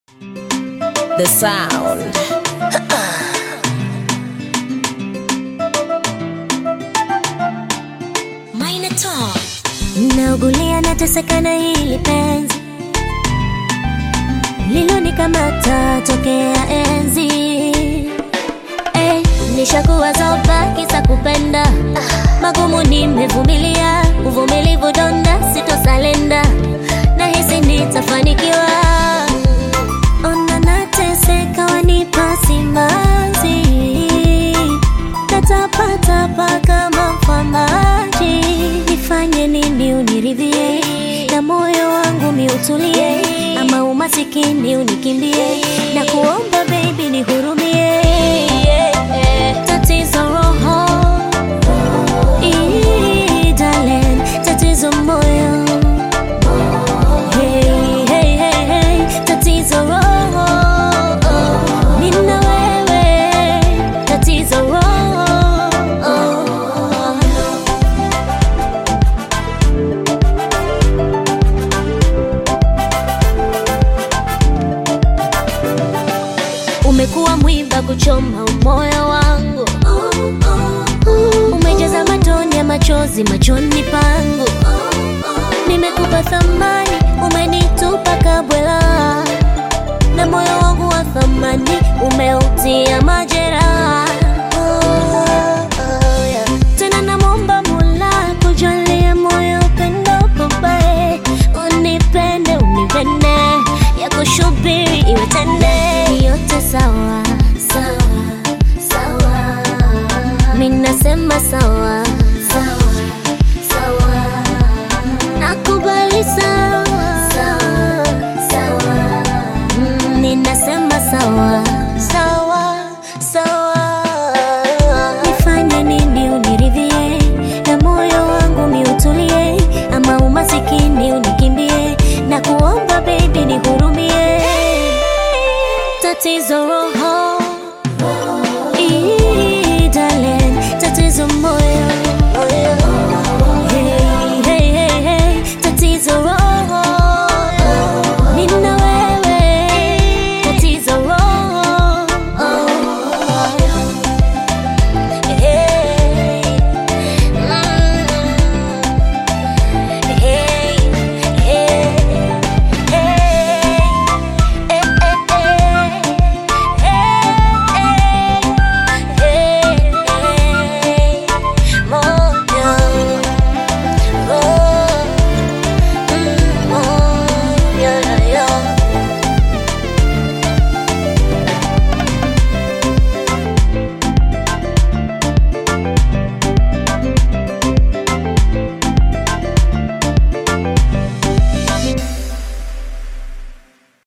The sound. Naugulia nateseka na hili penzi lilonikamata tokea enzi eh, nishakuwa zoba kisa kupenda magumu nimevumilia uvumilivu donda sitosalenda nahisi nitafanikiwa ona nateseka wanipa simanzi natapatapa kama mfamaji nifanye nini uniridhie na moyo wangu miutulie ama umasikini unikimbie na kuomba baby nihurumie tatizo roho Ii, darling, tatizo moyo Hey, hey, hey, hey, tatizo roho nina wewe tatizo roho umekuwa mwiba kuchoma moyo wangu umejaza matone ya machozi machoni pangu nimekupa thamani umenitupa kabwela na moyo wangu wa thamani umeutia majeraha Oh, yeah. tena namwomba mula kujalia moyo upendo babae unipende unipende ya kushubiri iwe tende yote sawa sawa sawa minasema sawa sawa sawa nakubali sawa sawa sawa Mm, ninasema sawa sawa sawa nifanye nini uniridhie na moyo wangu miutulie ama umasikini unikimbie na kuomba baby nihurumie tatizo roho